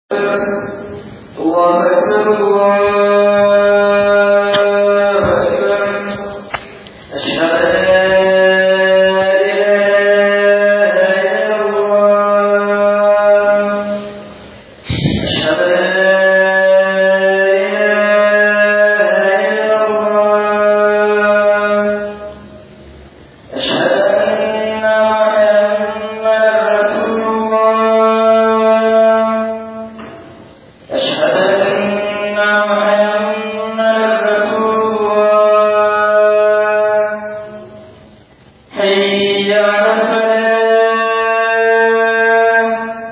الله أكبر الله أكبر أشهد أن لا إله إلا الله أشهد أن لا إله إلا الله أشهد أن محمدا رسول الله أشهد أن محمدا رسول الله حي على الفلاح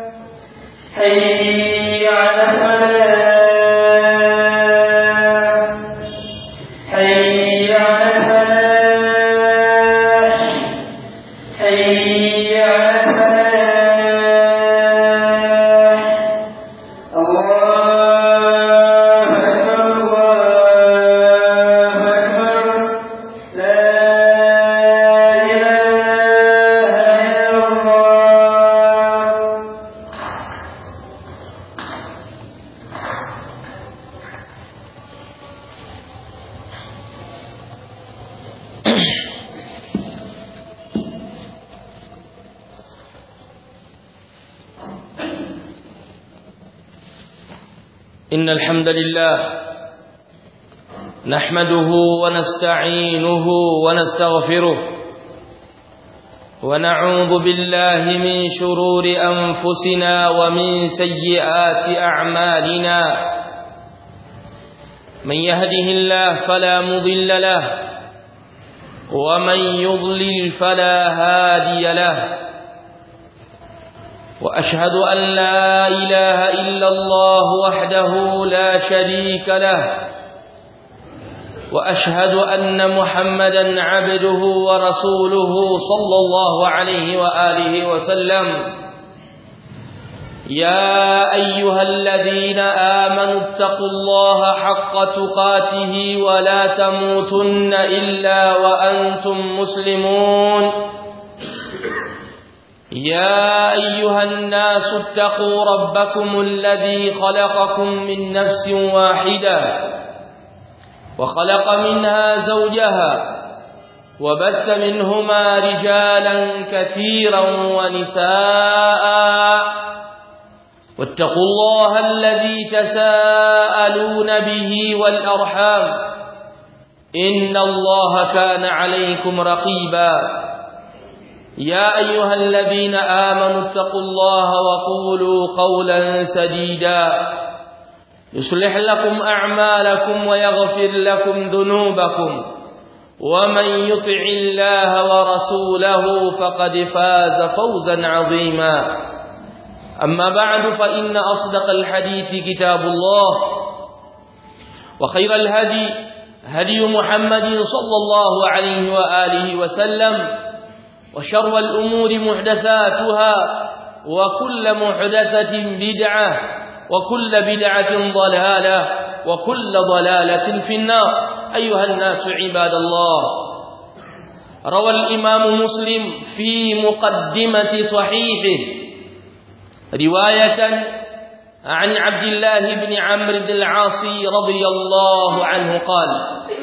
حي على الفلاح حي على الفلاح حي على الفلاح الله أكبر الله أكبر لا إله إلا الله إن الحمد لله نحمده ونستعينه ونستغفره ونعوذ بالله من شرور أنفسنا ومن سيئات أعمالنا من يهده الله فلا مضل له ومن يضلل فلا هادي له وأشهد أن لا إله إلا الله وحده لا شريك له وأشهد أن محمدا عبده ورسوله صلى الله عليه وآله وسلم يا أيها الذين آمنوا اتقوا الله حق تقاته ولا تموتن إلا وأنتم مسلمون يا أيها الناس اتقوا ربكم الذي خلقكم من نفس واحدة وخلق منها زوجها وبث منهما رجالا كثيرا ونساء واتقوا الله الذي تساءلون به والأرحام إن الله كان عليكم رقيباً يا أيها الذين آمنوا اتقوا الله وقولوا قولا سديدا يصلح لكم أعمالكم ويغفر لكم ذنوبكم ومن يطع الله ورسوله فقد فاز فوزا عظيما أما بعد فإن أصدق الحديث كتاب الله وخير الهدي هدي محمد صلى الله عليه وآله وسلم وشر الأمور محدثاتها وكل محدثة بدعة وكل بدعة ضلالة وكل ضلالة في النار أيها الناس عباد الله روى الإمام مسلم في مقدمة صحيحه رواية عن عبد الله بن عمرو بن العاص رضي الله عنه قال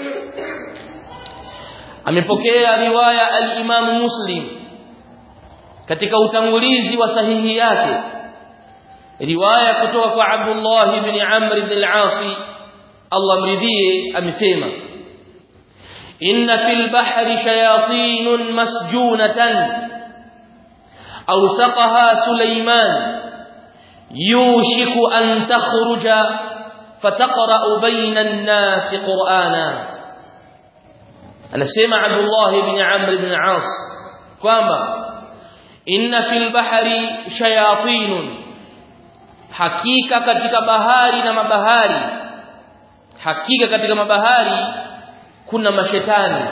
amepokea riwaya al-Imam Muslim katika utangulizi wa sahihi yake riwaya kutoka kwa Abdullah ibn Amr ibn al-As Allah mridhie amesema inna fil bahri shayatin masjunatan awthaqaha Sulaiman yushiku an takhruja fataqra bayna an-nas qur'ana anasema Abdullah ibn Amr ibn As kwamba inna fil bahri shayatin hakika katika bahari na mabahari hakika katika mabahari kuna mashetani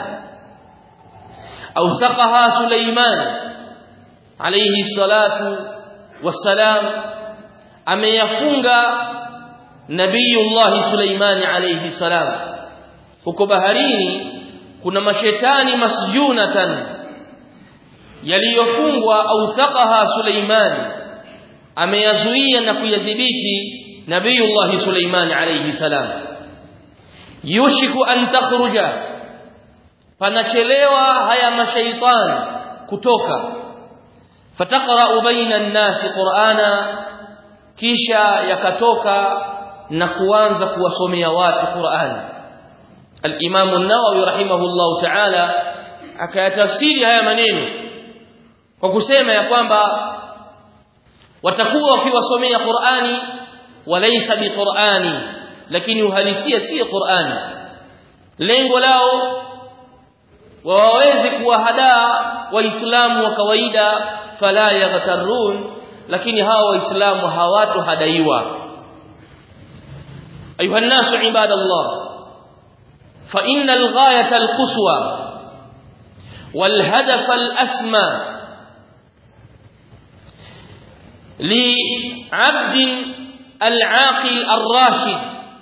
ausaqaha Suleiman alayhi salatu wassalam ameyafunga nabiyullah Suleiman alayhi salam huko baharini kuna mashetani masjunatan yaliyofungwa au taqaha Suleiman ameyazuia na kuyadhibiti nabiyullah Suleiman alayhi salam yushiku an takhruja panachelewa haya mashaitan kutoka fataqra baina an-nas qur'ana kisha yakatoka na kuanza kuwasomea watu Qur'an al-Imam an-Nawawi rahimahullah ta'ala akayatafsiri haya maneno kwa kusema ya kwamba watakuwa wakiwasomea Qur'ani walaysa biqur'ani lakini uhalisia si Qur'ani lengo lao waweze kuwahadaa waislamu wa kawaida fala yaghtarun lakini hawa waislamu hawatohadaiwa ayuha nasu ibadallah fa innal ghayata alquswa والهدف الأسمى لعبد العاقل الراشد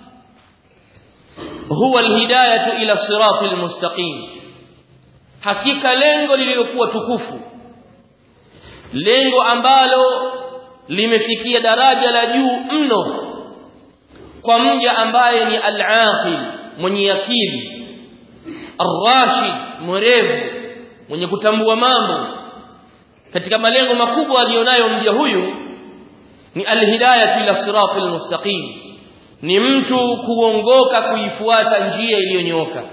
هو الهداية إلى الصراط المستقيم حقيقة lengo lililokuwa tukufu lengo ambalo limefikia daraja la juu mno kwa mja ambaye ni al-aqil mwenye akili ar-rashid mwerevu mwenye kutambua mambo katika malengo makubwa alionayo mja huyu ni alhidayah ila siratil mustaqim ni mtu kuongoka kuifuata njia iliyonyooka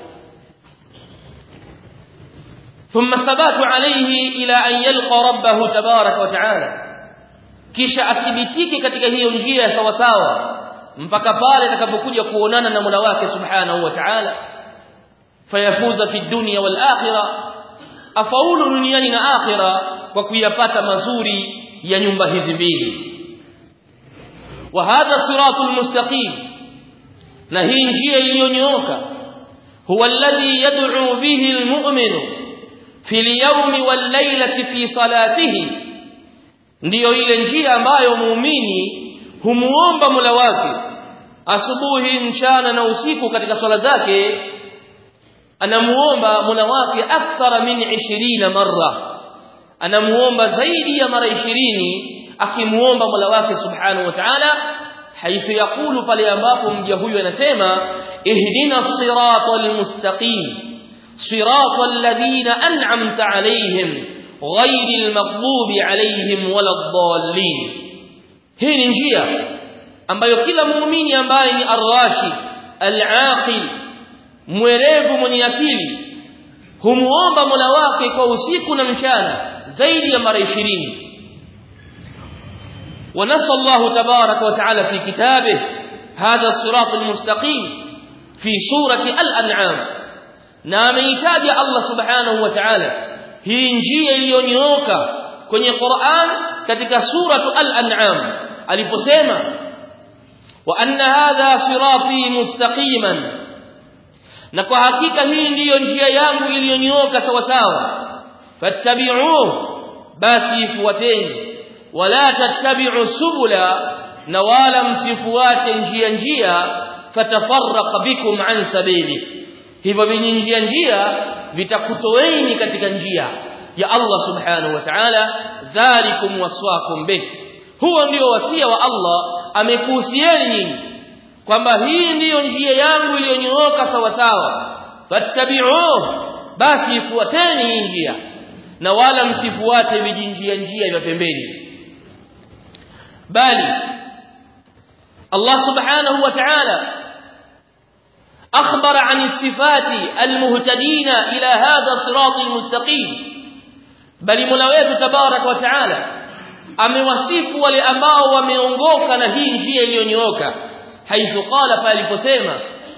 ثم ثبات عليه إلى أن يلقى ربه تبارك وتعالى kisha athibitike katika hiyo njia sawa sawa mpaka pale atakapokuja kuonana na Mola wake Subhanahu wa Ta'ala fayafuza fi dunya wal akhirah afaulu duniani na akhira kwa kuyapata mazuri ya nyumba hizi mbili wa hadha siratul mustaqim na hii njia iliyonyooka huwa alladhi yad'u bihi almu'minu fi al-yawmi wal-laylati fi salatihi ndiyo ile njia ambayo muumini humuomba Mola wake asubuhi mchana na usiku katika swala zake anamuomba Mola wake akthara min 20 marra anamuomba zaidi ya mara 20 akimuomba Mola wake subhanahu wa ta'ala haithu yakulu pale ambapo mja huyu anasema ihdina siratal mustaqim siratal ladina an'amta alayhim ghayril maghdubi alayhim waladdallin hii ni njia ambayo kila muumini ambaye ni ar-rashid al-aqil mwerevu mwenye akili humuomba Mola wake kwa usiku na mchana zaidi ya mara 20 ونص الله تبارك وتعالى في كتابه هذا الصراط المستقيم في سورة الأنعام ناميتاج الله سبحانه وتعالى هي njia iliyonyooka kwenye Qur'an katika suratu al-an'am aliposema wa anna hadha sirati mustaqiman na kwa hakika hii ndiyo njia yangu iliyonyooka sawa sawa fattabi'uhu basi fuateni wala tattabi'u subula na wala msifuate njia njia fatafarraqa bikum an sabili hivyo vinyi njia njia vitakutoeni katika njia ya Allah subhanahu wa ta'ala dhalikum waswakum bih huo ndio wasia wa Allah amekuhusieni nyinyi kwamba hii ndiyo njia yangu iliyonyooka sawa sawa fattabi'uhu basi ifuateni hii njia na wala msifuate vijinjia njia vya pembeni bali Allah subhanahu wa ta'ala أخبر عن الصفات المهتدين إلى هذا الصراط المستقيم بل ملويت تبارك وتعالى amewasifu wale ambao wameongoka na hii njia iliyonyooka haithu qala paliposema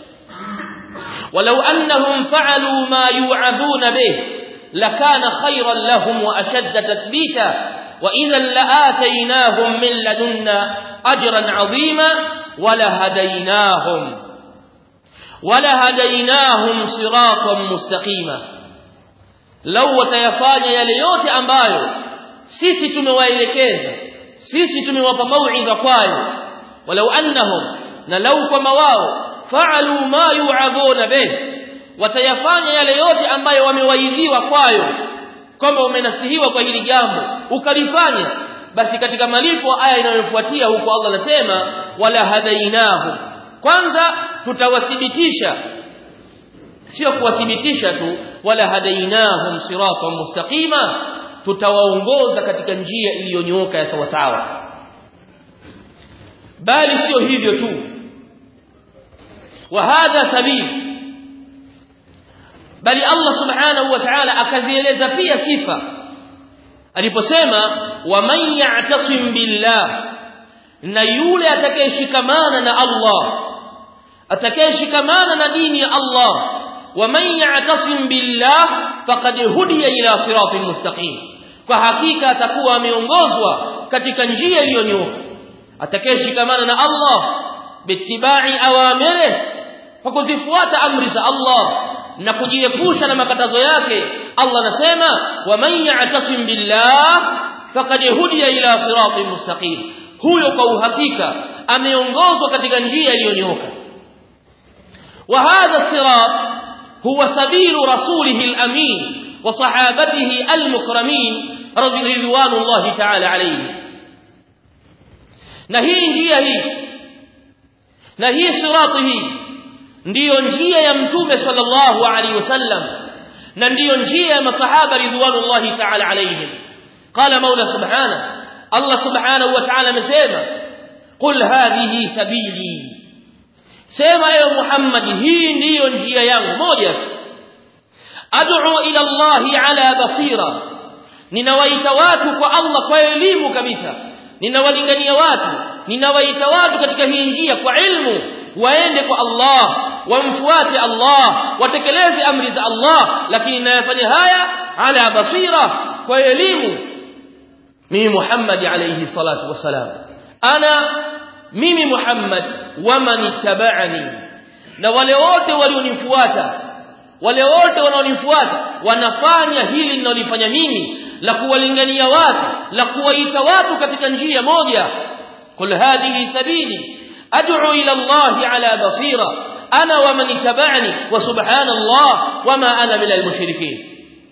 walau annahum fa'alu ma yu'aduna bih lakana khayran lahum wa ashadda tathbita wa idhan la'ataynahum min ladunna ajran 'azima wa lahadaynahum ولهديناهم صراطا مستقيما لو watayafanya yale yote ambayo sisi tumewaelekeza sisi tumewapa mauidha kwayo walau annahum na lau kwamba wao faalu ma yu'adhuna bih watayafanya yale yote ambayo wamewaidhiwa kwayo kwamba umenasihiwa kwa hili jambo ukalifanya basi katika malipo aya inayofuatia huko Allah anasema wala hadainahu kwanza tutawathibitisha sio kuwathibitisha tu wala hadainahum siratan mustaqima tutawaongoza katika njia iliyonyooka ya sawa sawa bali sio hivyo tu wa hadha sabil bali Allah subhanahu wa ta'ala akazieleza pia sifa aliposema waman ya'tasim billah na yule atakayeshikamana na Allah atakayeshikamana na dini ya Allah waman ya'tasim billah faqad hudiya ila siratin mustaqim kwa hakika atakuwa ameongozwa katika njia iliyonyooka atakayeshikamana na Allah bittibai awamiri kwa kuzifuata amri za Allah na kujiepusha na makatazo yake Allah anasema waman ya'tasim billah faqad hudiya ila siratin mustaqim huyo kwa uhakika ameongozwa katika njia iliyonyooka wa hadha sirat huwa sabilu rasulihi al-amin wa sahabatihi al-mukramin radhiyallahu ta'ala alayhi na hii njia hii na hii sirati hii ndiyo njia ya mtume sallallahu alaihi wasallam na ndiyo njia ya masahaba ridwanullahi ta'ala alaihim qala maula subhanahu Allah subhanahu wa ta'ala amesema qul hadhihi sabili sema ewe Muhammad hii ndiyo njia yangu moja ad'u ila Allah ala basira ninawaita watu kwa Allah kwa elimu kabisa ninawalingania watu ninawaita watu katika hii njia kwa ilmu waende kwa Allah wamfuate Allah watekeleze amri za Allah lakini nayafanya haya ala basira kwa elimu mimi Muhammad alayhi salatu wasalam ana mimi Muhammad waman ittaba'ani na wale wote walionifuata wale wote wanaonifuata wanafanya hili ninalofanya mimi la kuwalingania watu la kuwaita watu katika njia moja kul hadhihi sabili ad'u ila Allah ala basira ana wa man ittaba'ani wa subhanallah wama ana min almushrikeen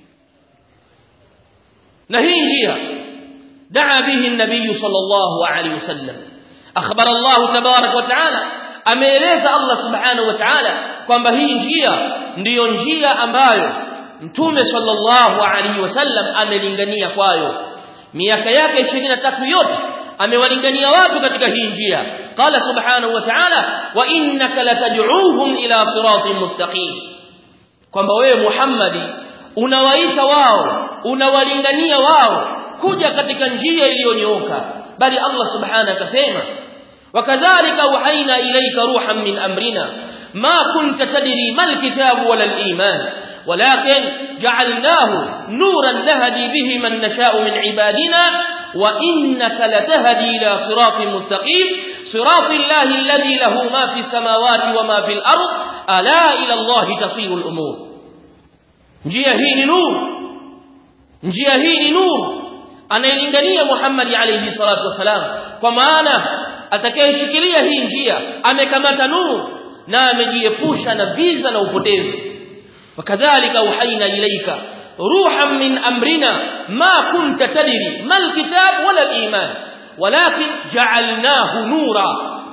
na hii njia دعا به النبي صلى الله عليه وسلم أخبر الله تبارك وتعالى ameeleza Allah subhanahu wa ta'ala kwamba hii njia ndiyo njia ambayo mtume sallallahu alaihi wasallam amelingania kwayo miaka yake 23 yote amewalingania watu katika hii njia qala subhanahu wa ta'ala wa innaka latad'uuhum ila siratin mustaqim kwamba wewe Muhammadi unawaita wao unawalingania wao kuja katika njia iliyonyooka bali Allah subhanahu akasema wakadhalika uhaina ilayka ruhan min amrina ma kunta tadri mal kitabu wala al iman ولكن جعلناه نورا نهدي به من نشاء من عبادنا وإنك لتهدي إلى صراط مستقيم صراط الله الذي له ما في السماوات وما في الأرض ألا إلى الله تصير الأمور njia hii ni nuru njia hii ni nuru anayelingania Muhammad alayhi salatu wasalam kwa maana atakayeshikilia hii njia amekamata nuru na amejiepusha na viza na upotevu wakadhalika uhaina ilaika ruhan min amrina ma kunta tadri mal kitab wala al-iman walakin ja'alnahu nura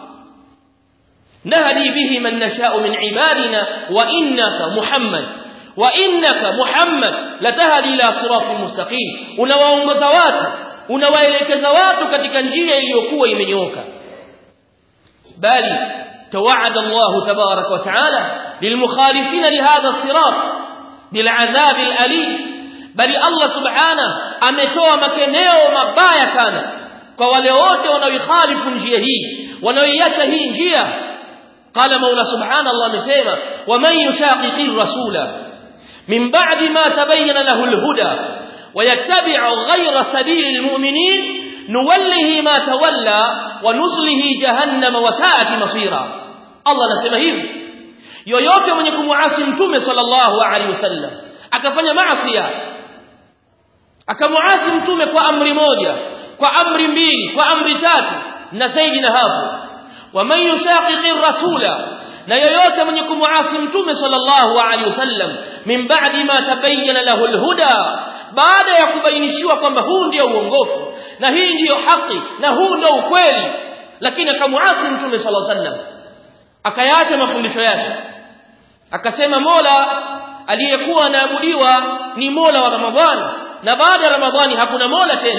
nahdi bihi man nasha'u min ibadina wa innaka muhammad wa innaka muhammad latahdi ila siratin mustaqim unawaongoza watu unawaelekeza watu katika njia iliyokuwa imenyooka bali توعد الله تبارك وتعالى للمخالفين لهذا الصراط بالعذاب الأليم بل الله سبحانه ametoa makeneo mabaya sana kwa wale wote wanaoikhalifu njia hii wanaoiacha hii njia قال مولى سبحان الله amesema ومن يشاقق الرسول من بعد ما تبين له الهدى ويتبع غير سبيل المؤمنين نوله ما تولى ونصله جهنم وساءت مصيرا الله anasema hivi yoyote mwenye kumuasi mtume sallallahu alaihi wasallam akafanya maasi akamuasi mtume kwa amri moja kwa amri mbili kwa amri tatu na zaidi na hapo waman yushaqiqi rasula na yoyote mwenye kumuasi mtume sallallahu alaihi wasallam min ba'di ma tabayyana lahu alhuda baada ya kubainishiwa kwamba huu ndio uongofu na hii ndiyo haki na huu ndio ukweli lakini akamuasi mtume sallallahu alaihi wasallam akayaacha mafundisho yake akasema Mola aliyekuwa anaabudiwa ni Mola wa Ramadhani na baada ya Ramadhani hakuna Mola tena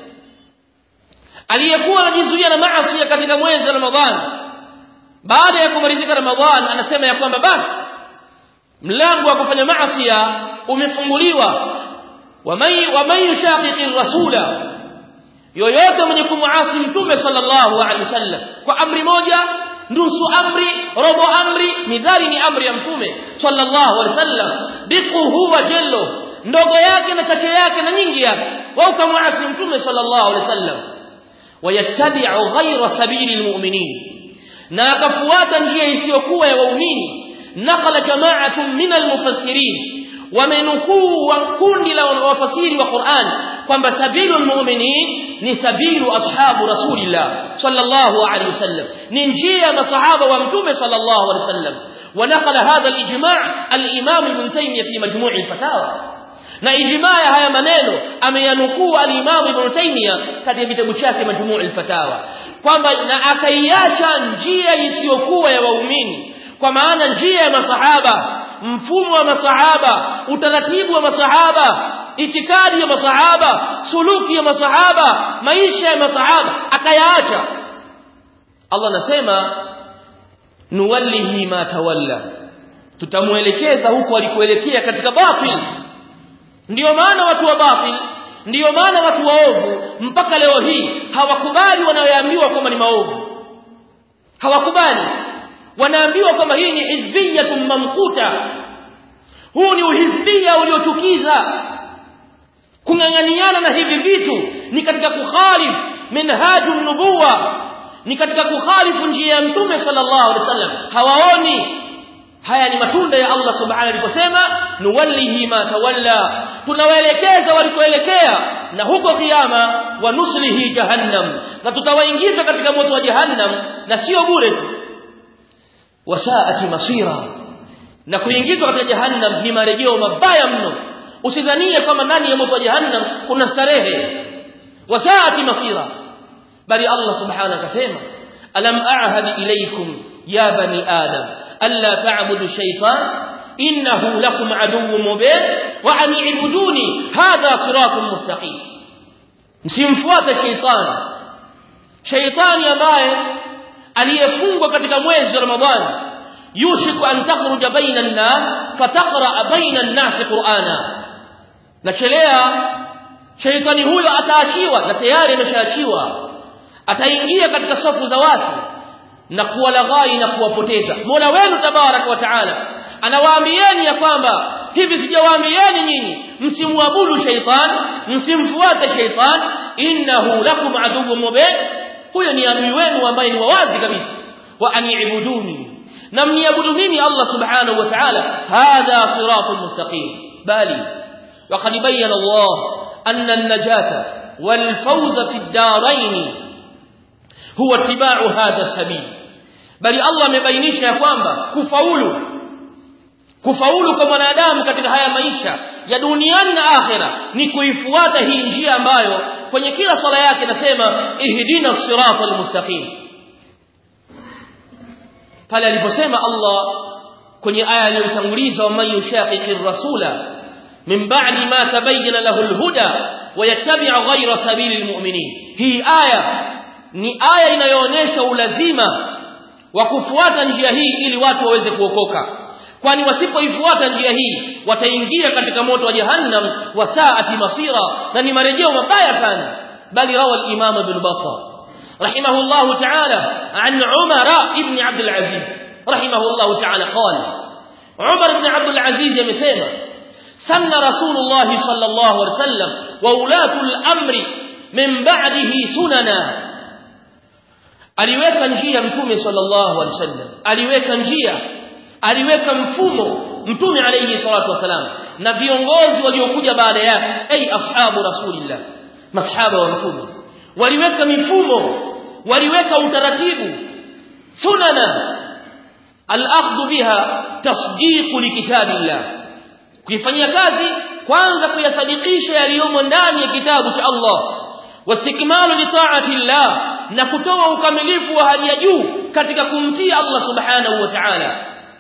aliyekuwa anajizuia na maasi katika mwezi wa Ramadhani baada ya kumalizika Ramadhani anasema ya kwamba basi mlango wa kufanya maasi umefunguliwa waman yushaqiqi rasula yoyote mwenye kumuasi mtume sallallahu alaihi wasallam kwa amri moja nusu amri robo amri midhali ni amri ya mtume sallallahu alaihi wasallam biquhu wa jallo ndogo yake na chache yake na nyingi yake wa ukamwasi mtume sallallahu alaihi wasallam wayattabi'u ghayra sabili almu'minin na akafuata njia isiyokuwa ya waumini nakala jama'atun min almufassirin wamenukuu wa kundi la wafasiri wa Qur'an kwamba sabilu almu'minin ni sabilu ashabu rasulillah sallallahu alaihi wasallam ni njia ya masahaba wa mtume sallallahu alaihi wasallam ونقل هذا الاجماع الامام ابن تيميه في مجموع الفتاوى na ijmaa ya haya maneno ameyanukuu al-Imam Ibn Taymiyyah katika kitabu chake Majmuu' al-Fatawa kwamba na akaiacha njia isiyokuwa ya waumini kwa maana njia ya masahaba mfumo wa masahaba utaratibu wa masahaba itikadi ya masahaba suluki ya masahaba maisha ya masahaba akayaacha Allah anasema nuwallihi ma tawalla tutamuelekeza huko alikoelekea katika batil ndiyo maana watu wa batil ndiyo maana watu waovu mpaka leo hii hawakubali wanayoambiwa kwamba ni maovu hawakubali wanaambiwa kwamba hii ni hizbiyatun mamkuta huu ni uhizbia uliochukiza kung'ang'aniana na hivi vitu ni katika kukhalif minhajun nubuwa ni katika kukhalifu njia ya mtume sallallahu alaihi wasallam hawaoni haya ni matunda ya Allah subhanahu aliposema nuwallihi ma tawalla tunawaelekeza walikoelekea na huko kiyama wa nuslihi jahannam na tutawaingiza katika moto wa jahannam na sio bure wasaati masira na kuingizwa katika jahannam ni marejeo mabaya mno usidhanie kwamba ndani ya moto wa jahannam kuna starehe wasaati masira bali Allah subhanahu akasema alam a'had ilaykum ya bani adam alla ta'budu shaytan innahu lakum aduwwun mubin wa an i'buduni hadha siratun mustaqim msimfuate shaytan shaytani ambaye aliyefungwa katika mwezi wa ramadhani yushiku an takhruja baina an-nas fataqra baina an-nas qur'ana nachelea shaytani huyo ataachiwa na tayari ameshaachiwa ataingia katika safu za watu na kuwalaghai na kuwapoteza Mola wenu tabarak wa taala anawaambieni ya kwamba hivi sijawaambieni nyinyi msimwabudu shaytan msimfuate shaytan innahu lakum aduwwun mubin huyo ni adui wenu ambaye ni wawazi kabisa wa ani'buduni na mniabudu mimi Allah subhanahu wa ta'ala hadha siratul mustaqim bali وقد بين الله أن النجاة والفوز في الدارين huwa tibau hadha sabil bali Allah amebainisha ya kwamba kufaulu kufaulu kwa mwanadamu katika haya maisha ya duniani na akhera ni kuifuata hii njia ambayo kwenye kila swala yake nasema ihdina siratal mustaqim pale aliposema Allah kwenye aya iliyotanguliza man yushaqiqir rasula min ba'di ma tabayyana lahu alhuda wa yattabi' ghayra sabilil mu'minin hii aya ni aya inayoonyesha ulazima wa kufuata njia hii ili watu waweze kuokoka kwani wasipoifuata njia hii wataingia katika moto wa jahannam wa saati masira na ni marejeo mabaya sana bali rawa al-imam ibn battah رحمه الله تعالى عن عمر ابن عبد العزيز رحمه الله تعالى قال عمر بن عبد العزيز يمسيما سن رسول الله صلى الله عليه وسلم وولاة الأمر من بعده سننا aliweka njia mtume sallallahu alaihi wasallam aliweka njia aliweka mfumo mtume alayhi salatu wasalam na viongozi waliokuja baada yake ay ashabu rasulillah masahaba wa mtume waliweka mifumo waliweka utaratibu sunana al-akhdhu biha tasdiq likitabillah kuifanyia kazi kwanza kuyasadikisha yaliyomo ndani ya kitabu cha Allah wastikmalu li ta'ati Allah na kutoa ukamilifu wa hali ya juu katika kumtii Allah subhanahu wa ta'ala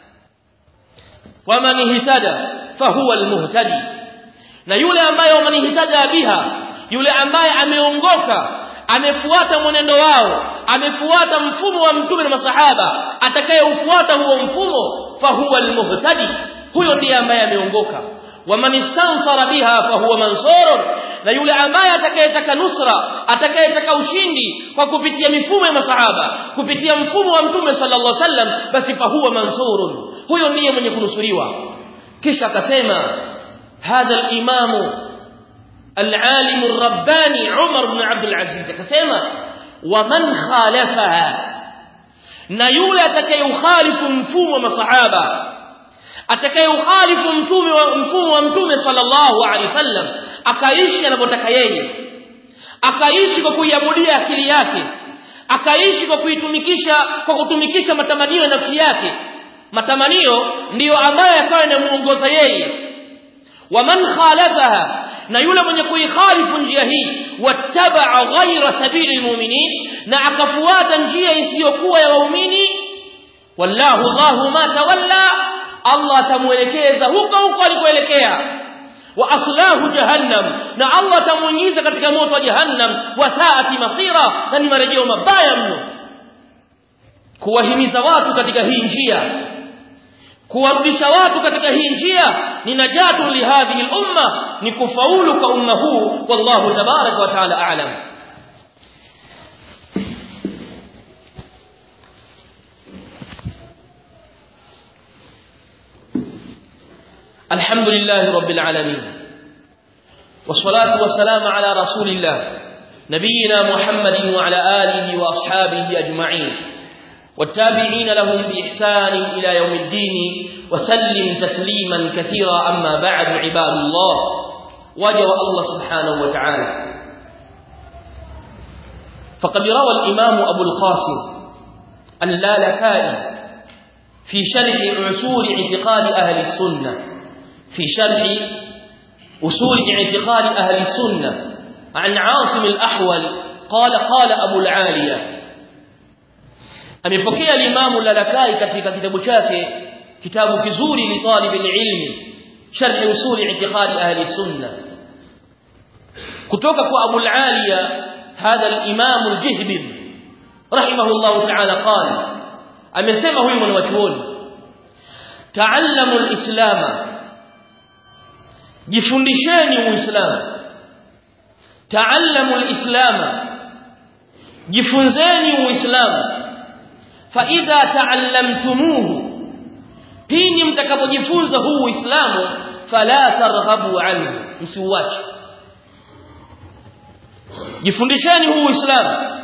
waman ihtada fahuwa almuhtadi na yule ambaye waman ihtada biha yule ambaye ameongoka amefuata mwenendo wao amefuata mfumo wa mtume na masahaba atakayeufuata huo mfumo fahuwa almuhtadi huyo ndiye ambaye ameongoka waman istansara biha fahuwa mansurun na yule ambaye atakayetaka nusra atakayetaka ushindi kwa kupitia mifumo ya masahaba kupitia mfumo wa mtume sallallahu alaihi wasallam basi fahuwa mansurun huyo ndiye mwenye kunusuriwa kisha akasema hadha al-imamu العالم الرباني عمر بن عبد العزيز akasema waman khalafaha na yule atakayeukhalifu mfumo wa masahaba atakayeukhalifu mtume wa mfumo wa mtume sallallahu alaihi wasallam akaishi anapotaka yeye akaishi kwa kuiabudia akili yake akaishi kwa kuitumikisha kwa kutumikisha matamanio ya nafsi yake matamanio ndiyo ambayo yakawa yanamuongoza yeye waman khalafaha na yule mwenye kuikhalifu njia hii wattabaa ghaira sabili almu'minin na akafuata njia isiyokuwa ya waumini wallahu Allahu ma tawalla Allah atamuelekeza huko huko alikoelekea wa aslahu jahannam na Allah atamuingiza katika moto wa jahannam wa saati masira na ni marejeo mabaya mno kuwahimiza watu katika hii njia kuwarudisha watu katika hii njia ni najatu lihadhihi al-umma ni kufaulu kwa umma huu wallahu tabaraka wa taala a'lam الحمد لله رب العالمين والصلاة والسلام على رسول الله نبينا محمد وعلى آله وأصحابه أجمعين والتابعين لهم بإحسان إلى يوم الدين وسلم تسليما كثيرا أما بعد عباد الله وجه الله سبحانه وتعالى فقد روى الإمام أبو القاسم اللالكائي في شرح عسول اعتقاد أهل السنة في شرح أصول اعتقاد أهل السنة عن عاصم الأحول قال قال أبو العالية amepokea limamu lalakai katika kitabu chake kitabu kizuri li talib ilmi sharh usul i'tiqad ahli sunna kutoka kwa Abu al-Aliya hadha al-imam al-Jihbib rahimahullah ta'ala qala amesema huyu mwanachuoni ta'allamu al-islam jifundisheni uislamu ta'allamu al-islam jifunzeni uislamu فإذا تعلمتموه pindi mtakapojifunza huu uislamu fala targhabu anhu msiuache jifundisheni huu uislamu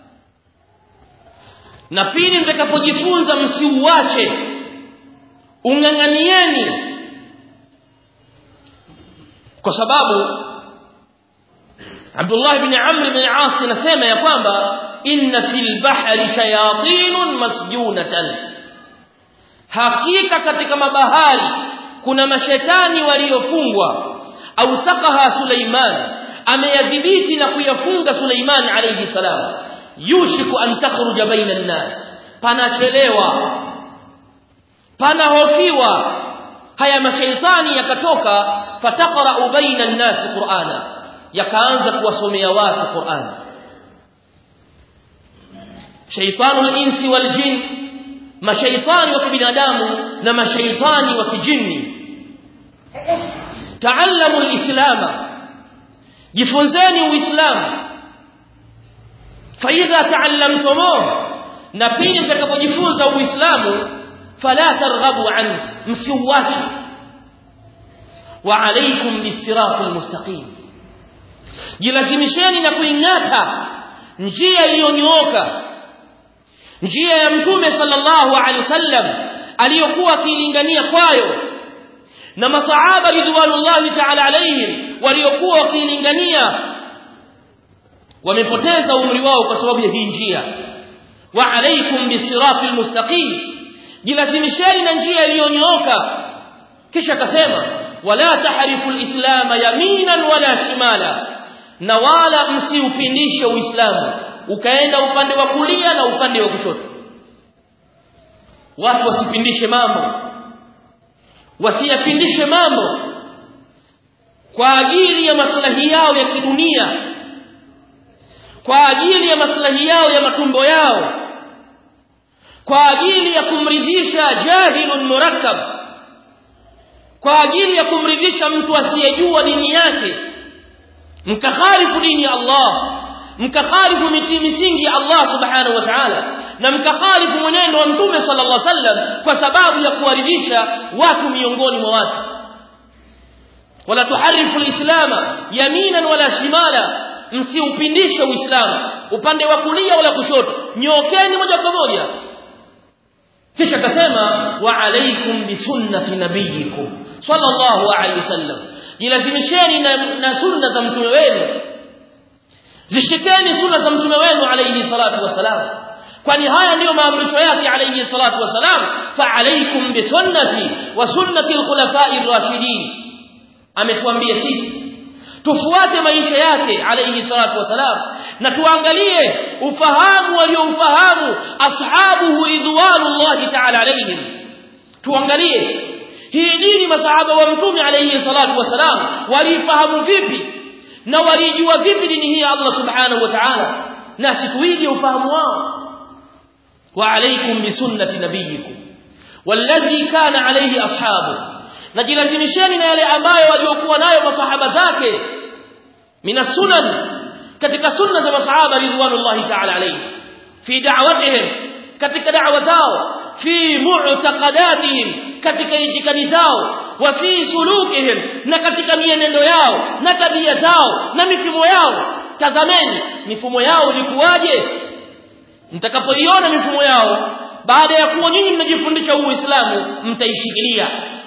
na pindi mtakapojifunza msiuache ung'ang'anieni kwa sababu Abdullah ibn Amr ibn As anasema ya kwamba inna fil bahri shayatin masjunatan hakika katika mabahari kuna mashetani waliofungwa au takaha Suleiman ameyadhibiti na kuyafunga Suleiman alayhi salam yushiku an takhruja baina an-nas panachelewa panahofiwa haya mashaitani yakatoka fataqra baina an-nas qur'ana yakaanza kuwasomea watu qur'ani shaytanul insi wal jin mashaitani wa kibinadamu na mashaitani wa kijini taallamu alislama jifunzeni uislamu faidha taallamtumuh na pindi mtakapojifunza uislamu fala targhabu an msiuache wa alaykum bisiratil mustaqim jilazimisheni na kuingata njia iliyonyooka njia ya mtume sallallahu alaihi wasallam aliyokuwa akiilingania kwayo na masahaba ridwanullahi ta'ala alaihim waliokuwa wakiilingania wamepoteza umri wao kwa sababu ya hii njia wa alaikum bisiratil mustaqim jilazimisheni na njia iliyonyooka kisha akasema wala tahrifu alislam yaminan wala shimala na wala msiupindishe uislamu ukaenda upande wa kulia na upande wa kushoto watu wasipindishe mambo wasiyapindishe mambo kwa ajili ya maslahi yao ya kidunia kwa ajili ya maslahi yao ya matumbo yao kwa ajili ya kumridhisha jahilun murakkab kwa ajili ya kumridhisha mtu asiyejua dini yake mkakhalifu dini ya Allah mkakhalifu misingi ya Allah subhanahu wa ta'ala na mkakhalifu mwenendo wa mtume sallallahu alaihi wasallam kwa sababu ya kuwaridhisha watu miongoni mwa watu wala tuharifu alislama yaminan wala shimala msiupindishe uislamu upande wa kulia wala kushoto nyookeni moja kwa moja kisha akasema wa alaikum bisunnati nabiyikum sallallahu alaihi wasallam jilazimisheni na, na sunna za mtume wenu zishikeni sunna za mtume wenu alayhi salatu wasalam kwani haya ndiyo maamrisho yake alayhi salatu wasalam fa alaykum bi sunnati wa sunnati al-khulafa'i ar-rashidin ametuambia sisi tufuate maisha yake alayhi salatu wasalam na tuangalie ufahamu walioufahamu ashabuhu ridwanullahi ta'ala alayhim tuangalie hii dini masahaba wa mtume alayhi salatu wasalam walifahamu vipi na walijua vipi dini hii ya Allah subhanahu wa ta'ala na situige ufahamu wao wa alaykum bi sunnati nabiyikum walladhi kana alayhi ashabu najilazimisheni na yale ambayo waliokuwa nayo masahaba zake mina sunan katika sunna za masahaba ridwanullahi ta'ala alayhi fi da'watihim katika da'wa zao fi mu'taqadatihim katika itikadi zao wa fi sulukihim na katika mienendo yao na tabia zao na mifumo yao tazameni mifumo yao ilikuwaje mtakapoiona mifumo yao baada ya kuwa nyinyi mnajifundisha uislamu mtaishikilia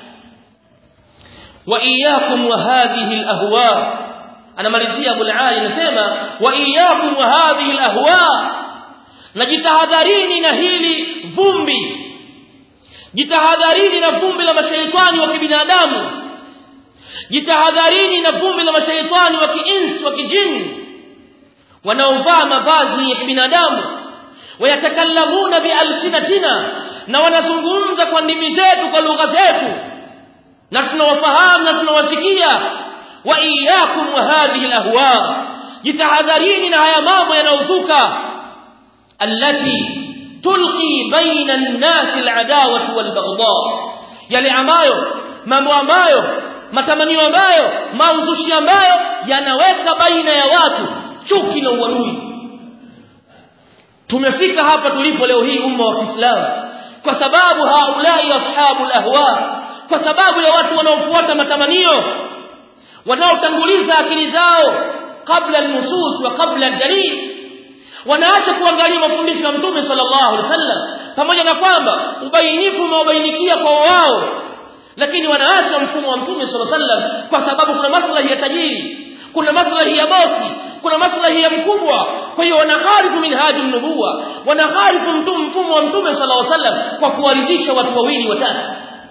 wa iyyakum wa hadhihi alahwa anamalizia Abu Ali anasema wa iyyakum wa hadhihi alahwa najitahadharini na hili vumbi jitahadharini na vumbi la mashaitani wa kibinadamu jitahadharini na vumbi la mashaitani wa kiinsi wa kijini wanaovaa mavazi ya kibinadamu wayatakallamuna bialsinatina na wanazungumza kwa ndimi zetu kwa lugha zetu na tunawafahamu na tunawasikia wa iyyakum wa hadhihi alahwa jitahadharini na haya mambo yanayozuka allati tulqi baina an-nas al-adawati wal-baghdha yale ambayo mambo ambayo matamanio ambayo mauzushi ambayo yanaweka baina ya watu chuki na uadui tumefika hapa tulipo leo hii umma wa Kiislamu kwa sababu haulai ashabul ahwa kwa sababu ya watu wanaofuata matamanio wanaotanguliza akili zao kabla al-nusus wa kabla al-dalil wanaacha kuangalia mafundisho ya mtume sallallahu alaihi wasallam pamoja na kwamba ubainifu umewabainikia kwa wao lakini wanaacha mfumo wa mtume sallallahu alaihi wasallam kwa sababu kuna maslahi ya tajiri kuna maslahi ya bosi kuna maslahi ya mkubwa kwa hiyo wanaharifu minhaji nubuwa wanaharifu mtume mfumo wa mtume sallallahu alaihi wasallam kwa kuwaridhisha watu wawili watatu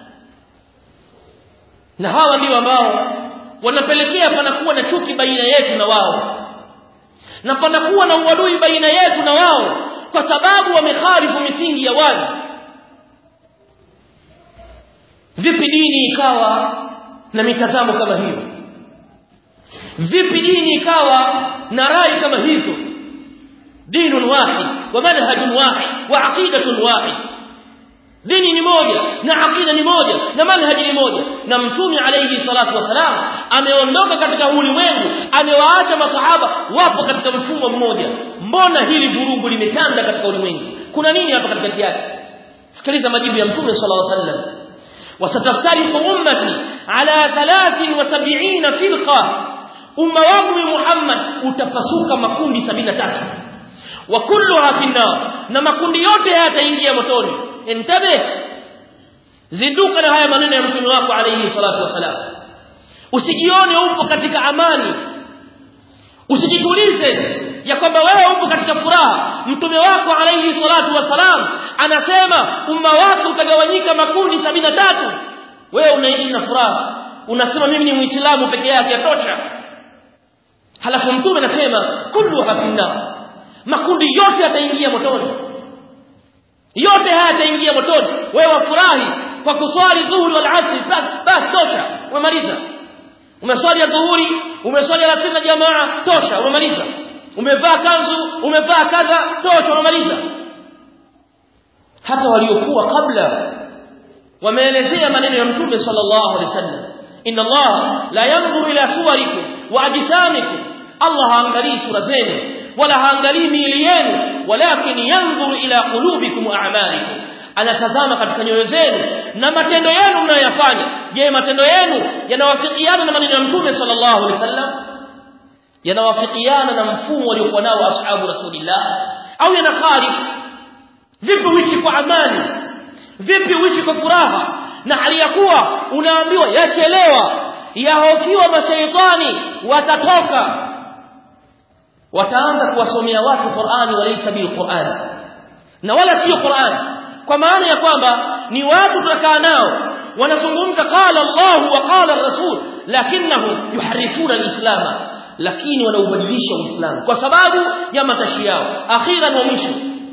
na hawa ndio ambao wanapelekea panakuwa na chuki baina yetu na wao na panakuwa na uadui baina yetu na wao kwa sababu wameharifu misingi ya wazi vipi dini ikawa na mitazamo kama hiyo vipi dini ikawa na rai kama hizo dinun wahid wa manhajun wahid wa aqidatun wahid dini ni moja na aqida ni moja na manhaji ni moja na mtume alayhi salatu wasalam ameondoka katika ulimwengu amewaacha masahaba wapo katika mfumo mmoja mbona hili vurugu limetanda katika ulimwengu kuna nini hapa katikati yake sikiliza majibu ya mtume sallallahu alayhi wasallam wasataftariqu ummati ala 73 firqa umma wangu Muhammad utapasuka makundi 73 wa kulluha finnar na makundi yote yataingia motoni intabe zinduka na haya maneno ya mtume wako alayhi salatu wasalam usijione upo katika amani usijitulize ya kwamba wewe upo katika furaha mtume wako alayhi salatu wasalam anasema umma wako utagawanyika makundi sabina tatu wewe unaishi na furaha unasema mimi ni muislamu peke yake yatosha halafu mtume anasema kullu hafinna makundi yote yataingia motoni yote haya yataingia motoni wewe wafurahi kwa kuswali dhuhuri wal asri basi tosha umemaliza umeswali ya dhuhuri umeswali alasiri na jamaa tosha umemaliza umevaa kanzu umevaa kadha tosha umemaliza hata waliokuwa kabla wameelezea maneno ya mtume sallallahu alaihi wasallam inna Allah la yanzuru ila suwarikum wa ajsamikum Allah haangalii sura zenu wala haangalii miili yenu walakin yanzuru ila qulubikum wa a'malikum anatazama katika nyoyo zenu na matendo yenu mnayoyafanya je matendo yenu yanawafikiana na maneno ya mtume sallallahu alaihi wasallam yanawafikiana na mfumo waliokuwa nao ashabu rasulillah au yanakharif vipi uishi kwa amani vipi uishi kwa furaha na hali ya kuwa unaambiwa yachelewa yahofiwa mashaitani watatoka wataanza kuwasomea watu Qur'ani walaysa bil Qur'an na wala sio Qur'an kwa maana ya kwamba ni watu tutakaa nao wanazungumza qala Allah wa qala Rasul lakinnahum yuharifuna al-islam lakini wanaubadilisha uislamu kwa sababu ya matashi yao akhiran wa mwisho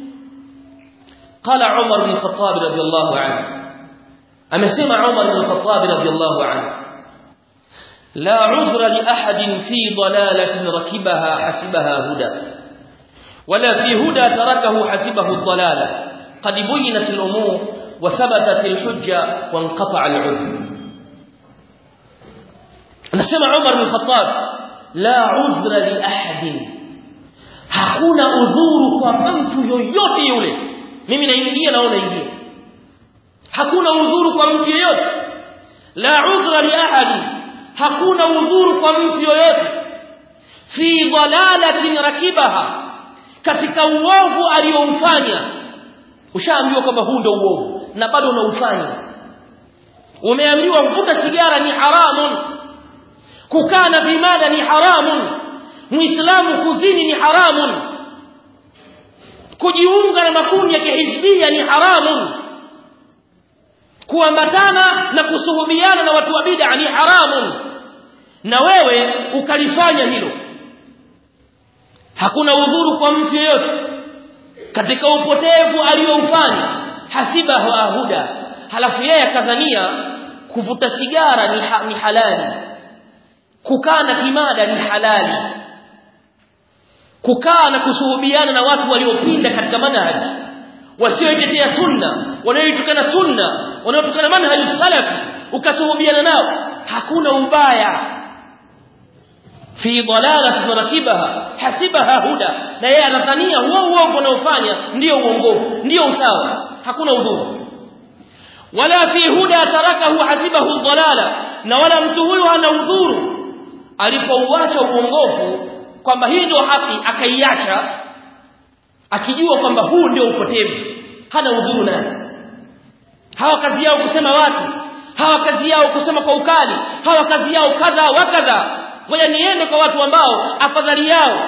قال عمر بن الخطاب رضي الله عنه أمسمع عمر بن الخطاب رضي الله عنه لا عذر لأحد في ضلالة ركبها حسبها هدى ولا في هدى تركه حسبه الضلالة قد بينت الأمور وثبتت الحجة وانقطع العذر نسمع عمر بن الخطاب لا عذر لأحد hakuna udhuru kwa mtu yoyote yule mimi naingia naona ingia hakuna udhuru kwa mtu yoyote la udhra li ahadi hakuna udhuru kwa mtu yoyote fi dalalatin rakibaha katika uovu aliyoufanya ushaambiwa kwamba huu ndio uovu na bado unaufanya umeambiwa kuvuta sigara ni haramun kukaa na vimada ni haramun muislamu kuzini ni haramun kujiunga na makundi ya kihizbia ni haramun kuambatana na kusuhubiana na watu wa bid'a ni haramun na wewe ukalifanya hilo hakuna udhuru kwa mtu yeyote katika upotevu aliyoufanya hasibahu ahuda halafu yeye akadhania kuvuta sigara ni, ha, ni halali kukaa na kimada ni halali kukaa na kusuhubiana na watu waliopinda katika manhaji wasioitetea sunna wanaoitukana sunna wanaotukana manhaji salafi ukasuhubiana nao hakuna ubaya fi dalalatin rakibaha hasibaha huda na yeye anadhania huo uongo unaofanya ndio uongofu ndio usawa hakuna udhuru wala fi huda tarakahu hasibahu dalala na wala mtu huyu hana udhuru alipouacha uongofu kwamba hii ndio haki akaiacha akijua kwamba huu ndio upotevu hana udhuru naye hawa kazi yao kusema watu hawa kazi yao kusema kwa ukali hawa kazi yao kadha wa kadha ngoja niende kwa watu ambao afadhali yao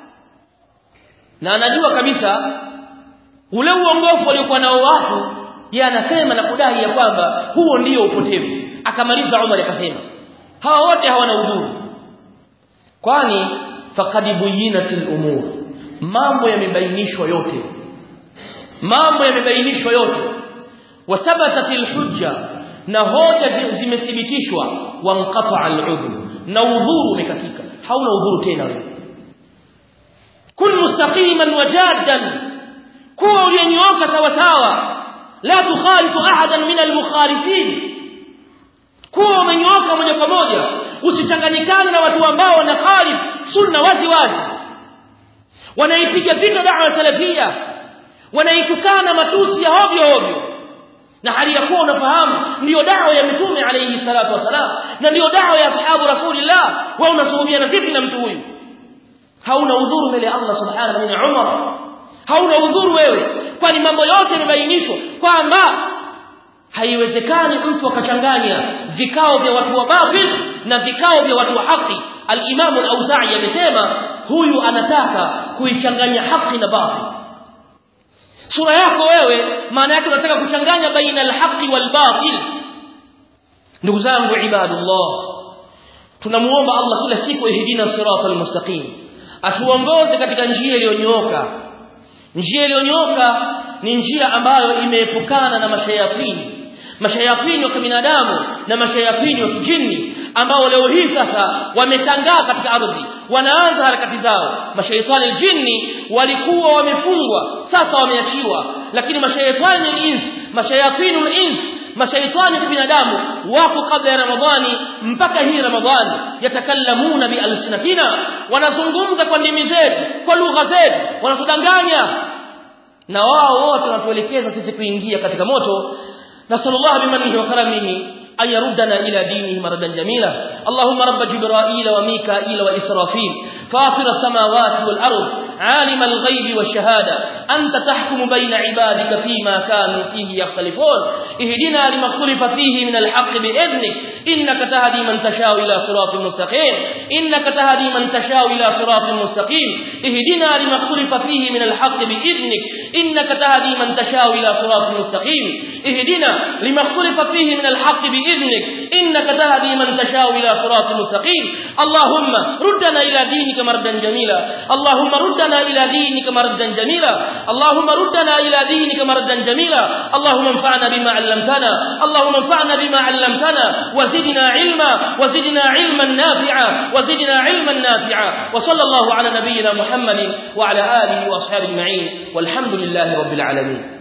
na anajua kabisa ule uongofu waliokuwa nao watu yeye anasema na kudai ya kwamba huo ndio upotevu akamaliza Umar akasema hawa wote hawana udhuru kwani faqad buyinatil umur mambo yamebainishwa yote mambo yamebainishwa yote wathabatatil hujja na hoja zimethibitishwa wanqata al-udhr na udhuru umekatika hauna udhuru tena wewe kun mustaqiman wajaddan kuwa uliyenyooka sawa sawa la tukhalifu ahadan min al-mukhalifin kuwa umenyooka moja kwa moja usichanganyikane na watu ambao wanakhalif sunna wazi wazi wanaipiga vita da'wa salafia wanaitukana matusi ya hovyo hovyo na hali ya kuwa unafahamu ndiyo dawa ya mitume alayhi salatu wasalam na ndiyo dawa ya ashabu rasulillah wewe unasuhubiana vipi na mtu huyu hauna udhuru mbele ya Allah subhanahu wa ta'ala Umar hauna udhuru wewe kwani mambo yote yamebainishwa kwamba haiwezekani mtu akachanganya vikao vya watu wa batil na vikao vya watu wa haki al-Imam al-Auza'i amesema huyu anataka kuichanganya haki na batil sura yako wewe maana yake unataka kuchanganya baina al-haqi wal-batil ndugu zangu ibadullah tunamuomba Allah kila siku ihdina siratal mustaqim atuongoze katika njia iliyonyooka njia iliyonyooka ni njia ambayo imeepukana na mashayatini mashayatini wa kibinadamu na mashayatini wa kijini ambao leo hii sasa wametangaa katika ardhi wanaanza harakati zao mashaitani jini walikuwa wamefungwa sasa wameachiwa lakini mashaitani ins mashayatini ins mashaitani wa binadamu wako kabla ya ramadhani mpaka hii ramadhani yatakallamuna bi alsinatina wanazungumza kwa ndimi zetu kwa lugha zetu wanatudanganya na wao wote wanatuelekeza sisi kuingia katika moto nasallallahu bimanihi wa karamihi أن يردنا إلى دينه مردا جميلا اللهم رب جبرائيل وميكائيل وإسرافيل فاطر السماوات والأرض عالم الغيب والشهادة أنت تحكم بين عبادك فيما كانوا فيه يختلفون اهدنا لما اختلف فيه من الحق بإذنك إنك تهدي من تشاء إلى صراط مستقيم إنك تهدي من تشاء إلى صراط مستقيم اهدنا لما اختلف فيه من الحق بإذنك إنك تهدي من تشاء إلى صراط مستقيم اهدنا لما اختلف فيه من الحق بإذنك إنك تهدي من تشاء إلى صراط مستقيم اللهم ردنا إلى دينك مردا جميلا اللهم ردنا إلى دينك مردا جميلا اللهم ردنا إلى دينك مردا جميلا اللهم انفعنا بما علمتنا اللهم انفعنا بما علمتنا وزدنا علما وزدنا علما نافعا وزدنا علما نافعا وصلى الله على نبينا محمد وعلى آله وأصحابه أجمعين والحمد لله رب العالمين